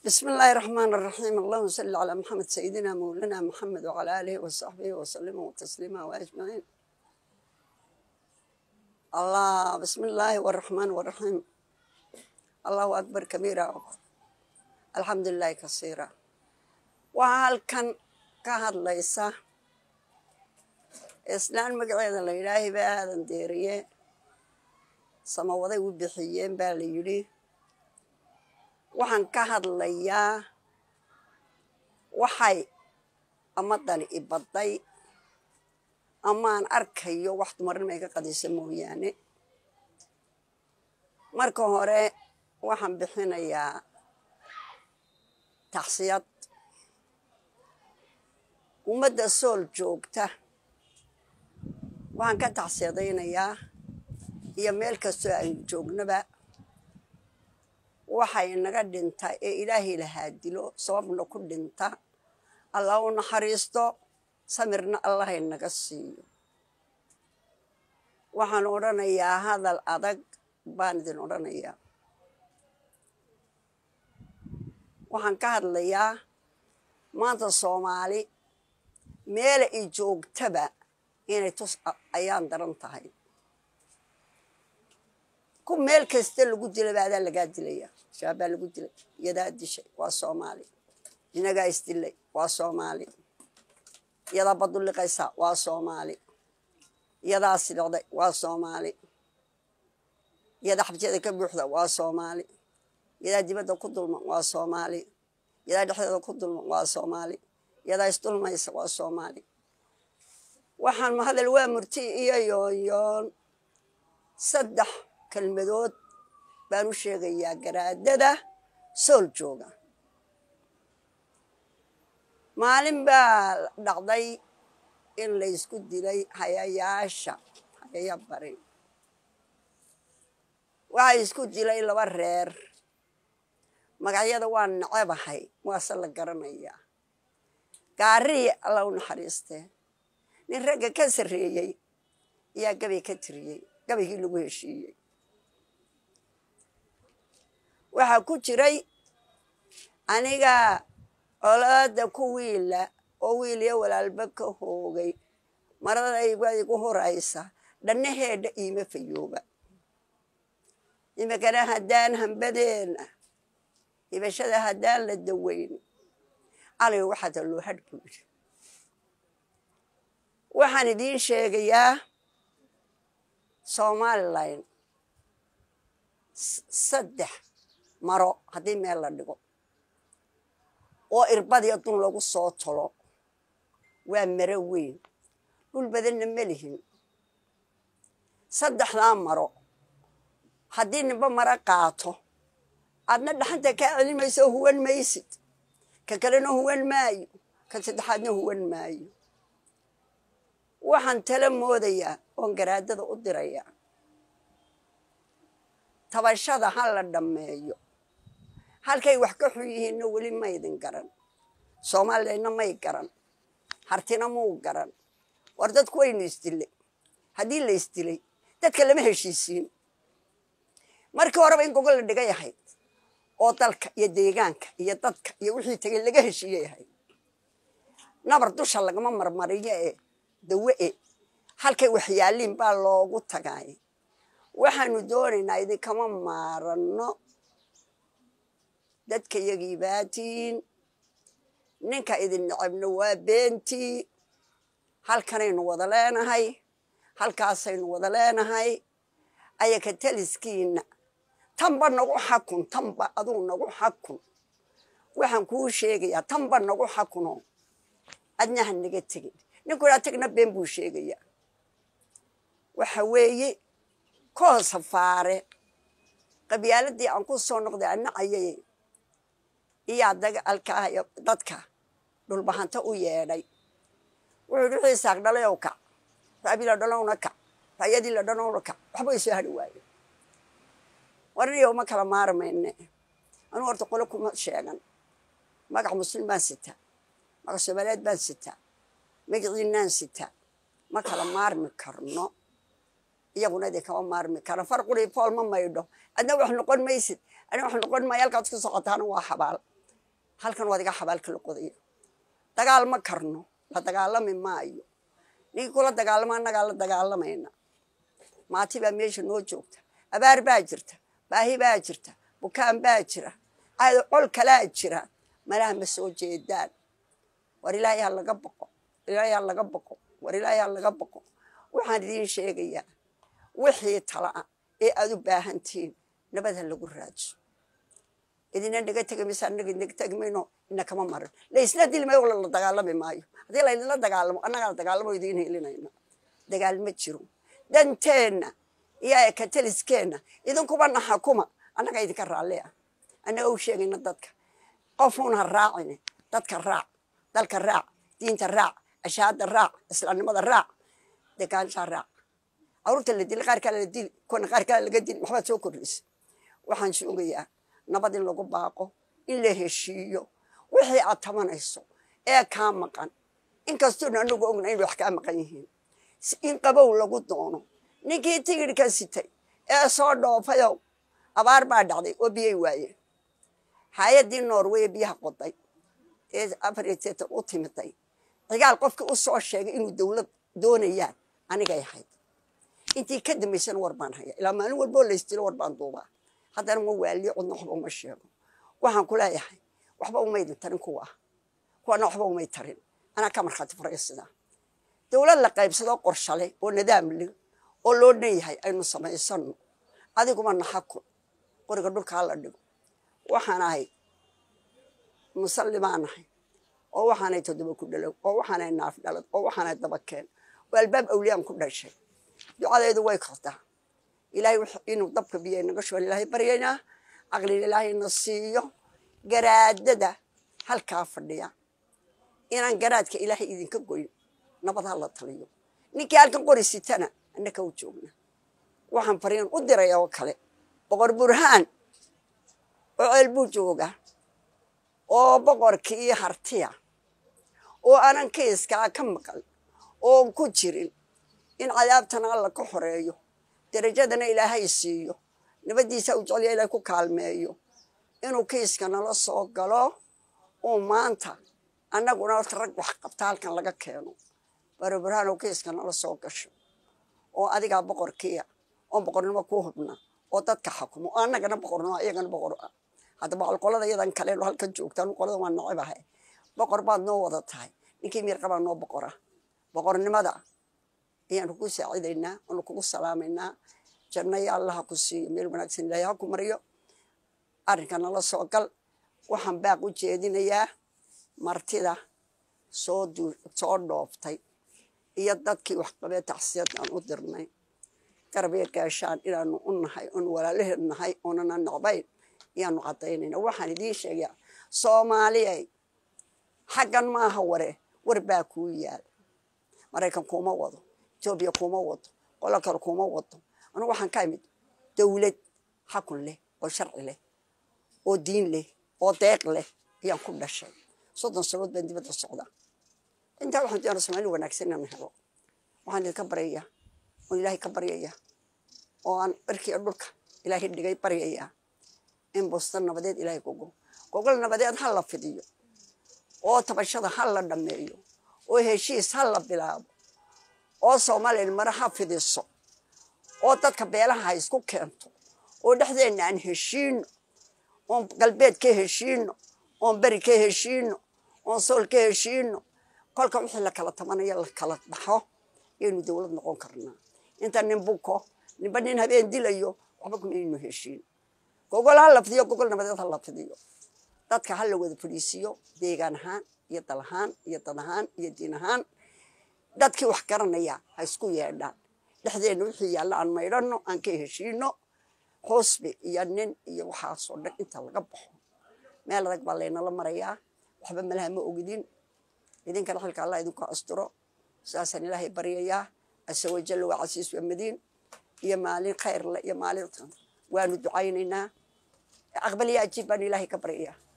بسم الله الرحمن الرحيم اللهم صل على محمد سيدنا مولانا محمد وعلى آله وصحبه وسلم تسليما وأجمعين الله بسم الله والرحمن والرحيم الله أكبر كبيرا الحمد لله كثيرا وهل كان كهد ليس islaan magaceeda la yidhaahay baa aadan deeriye samawaday u bixiyeen baa la yidhi waxaan ka hadlayaa waxay amadani ibadday amaan arkayo wax dumarnimay ka qadisa mooyaane marka hore waxaan bixinayaa taxsiyad ummadda sool joogta waxaan ka tacsiyadaynayaa iyo meel kastoo aynu joognaba waxay naga dhinta ee ilaahay lahaa dilo sababna ku dhinta allah u naxariisto samirna allahay naga siiyo waxaan odhanayaa hadal adag baan idin odhanayaa waxaan ka hadlayaa maanta soomaali meela i joogtaba inay tus ayaan daran tahay ku meel kasta lagu dila baadaa lagaa dilaya shaabaa lagu dilay iyadaa dishay waa soomaali inagaa isdilay waa soomaali iyadaa baduliqaysa waa soomaali iyadaa sidocday waa soomaali iyadaa xabjada ka buuxda waa soomaali iyadaa dibadda ku dulman waa soomaali iyadaa dhexdeeda ku dulman waa soomaali iyadaa isdulmaysa waa soomaali waxaan mahadal waa murti iyo yoonyoon saddex kelmadood baan u sheegayaa garaadada sool jooga maalin baa dhacday in laysku dilay hayayaasha hayaya bari waxaa isku dilay laba reer magacyada waa nacebahay waase la garanayaa gaariyi alla u naxariistee nin ragga ka sarreeyey ayaa gabay ka tiriyey gabaygii lagu heshiiyey waxaa ku jiray aniga colaada ku wiila oo wiil iyo walaalba ka hoogay maradayga igu horaysa dhannaheedha iima fayooba imikana haddaan hambadeena ibashada haddaan la daweyn alay waxaata loo hadh buu yidhi waxaan idiin sheegayaa somalilan saddex maro haddii meel la dhigo oo irbadiyo dun lagu soo tolo waa maro weyn dhul badanna ma lihin saddexdaa maro haddii ninba maro qaato aadna dhaxanta kaa celimayso huwan maysid ka kalena huwan maayo ka saddexaadna huwan maayo waxaan tala moodayaa oon garaadada u dirayaa tabashada ha la dhammeeyo halkay wax ka xun yihiinna weli maydin garan soomaaliyana may garan hartina muu garan war dadku waynu isdilay haddii la isdilay dadka lama heshiisiin markii horeba in gogol la dhigay ahayd oo dalka iyo deegaanka iyo dadka iyo wixii tegay laga heshiiyey ahayd nabar dusha lagama marmariyo ee dawe e halkay waxyaaliin baa loogu tagaay waxaanu doonaynaa idinkama maaranno dadka yagii baatiin ninka idin necabno waa beentii halkanaynu wada leenahay halkaasaynu wada leenahay ayaka taliskiina tanba nagu xakun tanba aduu nagu xakun waxaan kuu sheegayaa tanba nagu xakuno adna ha naga tegin ninku aa tagna been buu sheegayaa waxa weeye koo safaare qabyaaladii aan ku soo noqday anacayay iyaa dagaalkaayo dadka dhulbahanta u yeedhay wuxuu yidhi wixii saaq dhalayow kac raabii la dhalowna kac raayadii la dhalowna kac waxba way soo hadhi waaye warniyow ma kala maarmayne anuu horta qolo kuma sheegan magac muslim baan sitaa magac soomaaliyeed baan sitaa magaciinaan sitaa ma kala maarmi karno iyaguna idin kama maarmi kara farquri fool ma maydho adna wax noqon maysid adna wax noqon maayo halkaad ku socotaana waa xabaal halkan waad iga xabaalka la qodaya dagaal ma karno la dagaalami maayo ninkii kula dagaalamo annagaa la dagaalamayna maati baa meesha noo joogta abaar baa jirta baahi baa jirta bukaan baa jira col kalaa jira malaha ma soo jeedaan war ilaahay ha laga boqo ilaahay ha laga boqo war ilaahay ha laga boqo waxaan idiin sheegayaa wixii tala-a ee aad u baahantihiin nabad ha lagu raadso idina naga tegi maysa annaga naga tegi mayno ina kama marin laisla dili maayo wala la dagaalami maayo haddii laydinla dagaalamo annagaa dagaalamo idiin helinayna dagaal ma jiro danteenna iyo ekataliskeenna idinkuba naxakuma annaga idinka raalli ah annaga u sheegayna dadka qofuun ha raacine dadka raac dalka raac diinta raac ashaada raac islaamnimada raac degaanshaa raac caruurta la dili qaar kale la dili kuwana qaar kale laga dili waxbaad soo kordhisa waxaan sugayaa nabad in lagu baaqo in la heshiiyo wixii aad tabanayso ee kaa maqan inkastoona anagu ogna in wax kaa maqan yihiin in qabow lagu doono ninkii tigidhka sitay ee soo dhoofayow abaar baa dhacday oo biyay waayeen hay-addii norway biyaha qoday ee afar iyo seetan u timiday cigaal qofkii u soo sheegay inuu dowlad doonayaan anigay ahayd intii ka dambaysana war baan haya ilaa maalin walboo laystilo war baan duubaa haddana ma waaliyo codna waxba uma sheego waxaan ku leeyahay waxba umaydin tarin kuwa ah kuwana waxba umay tarin anaa ka markhaati furaya sidaa dowlad la qaybsadoo qorshale oo nadaam leh oo loo dhan yahay aynu samaysano adiguma naxakun qoriga dhulka hala dhigo waxaan ahay musalli baan ahay oo waxaanay toddoba ku dhalow oo waxaanay naaf dhalad oo waxaanay dabakeen oo albaab awliyaan ku dhashay ducadeedu way kortaa ilaahay inuu dabka biyo naga shuban ilaahay baryaynaa caqliga ilaahayna siiyo garaadada halkaa fadhiya inaan garaadka ilaahay idinka goyn nabad ha la taliyo ninkii halkan qori sitana annaka u joogna waxaan fariin u diray oo kale boqor burhaan oo ceel buu jooga oo boqorkii hartiya oo aanan kiiskaa ka maqal oon ku jirin in cadaabtana alla ka xoreeyo darajadana ilaahay siiyo nabaddiisa u jecliya ilahay ku kaalmeeyo inuu kiiska nala soo galo uu maanta annaguna rag wax qabta halkan laga keeno baroburhaan oo kiiska nala soo gasho oo adigaa boqorkiia oon boqornimo ku hubna oo dadka xakumo oo annagana boqornimo iyagana boqor ah haddaba qolada yadan kale halkan joogtaan qolada waa nacibahay boqor baad noo wada tahay ninkii miirqabaa noo boqora boqornimada ayaanu ku saacidaynaa aanu kugu salaamaynaa jannaya allaha ku siiyo meel wanaagsan ilaahay ha ku mariyo arrinka nala soo gal waxaan baaq u jeedinayaa martida soo soo dhooftay iyo dadkii waxqabee tacsiyad aan u dirnay garabya gaashaan inaanu u nahay oonu walaalaheed nahay oonana nocbayn ayaanu caddaynayna waxaan idiin sheegayaa soomaaliyay xaggan maaha ware war baa kuu yaal maraykan kuuma wado etoobiya kuuma wado qolo kale kuuma wado anugu waxaan ka imid dowlad xakun leh oo sharci leh oo diin leh oo deeq leh ayaan ku dhashay soddon sanood baan dibadda socdaa intaa waxaan doonaa soomaali wanaagsan inaan helo waxaan idinka baryayaa oon ilaahay ka baryayaa oo aan cirkiiyo dhulka ilaahay dhigay baryayaa in busta nabadeed ilaahay gogo gogol nabadeed ha la fidiyo oo tabashada ha la dhammeeyo oo heshiis ha la bilaabo oo soomaaliya mare ha fidiso oo dadka beelaha ha isku keento oo dhexdeenna aan heshiino oon galbeed ka heshiino oon beri ka heshiino oon sool ka heshiino kolka wixii la kala tabanayo la kala dhaxo yaynu dowlad noqon karnaa inta nin buko ninba nin habeen dilayo waxba kuma aynu heshiin gogol ha la fidiyo gogol nabadeed ha la fidiyo dadka ha la wada fadhiisiyo deegaan ahaan iyo dal ahaan iyo dad ahaan iyo diin ahaan dadkii wax garanaya ha isku yeedhaan dhexdeenna wixii yaalla aan maydhanno aan ka heshiino xusbi iyo nin iyo waxaasoo dhan inta laga baxo meel adag baa laynala marayaa waxba malaha ma ogidin idinkana xilka allah idinku asturo saasaan ilaahay baryayaa asa wajalla waa casiis waa madiin iyo maalin khayrle iyo maalin waanu ducaynaynaa aqbaliya ajiib baan ilaahay ka baryayaa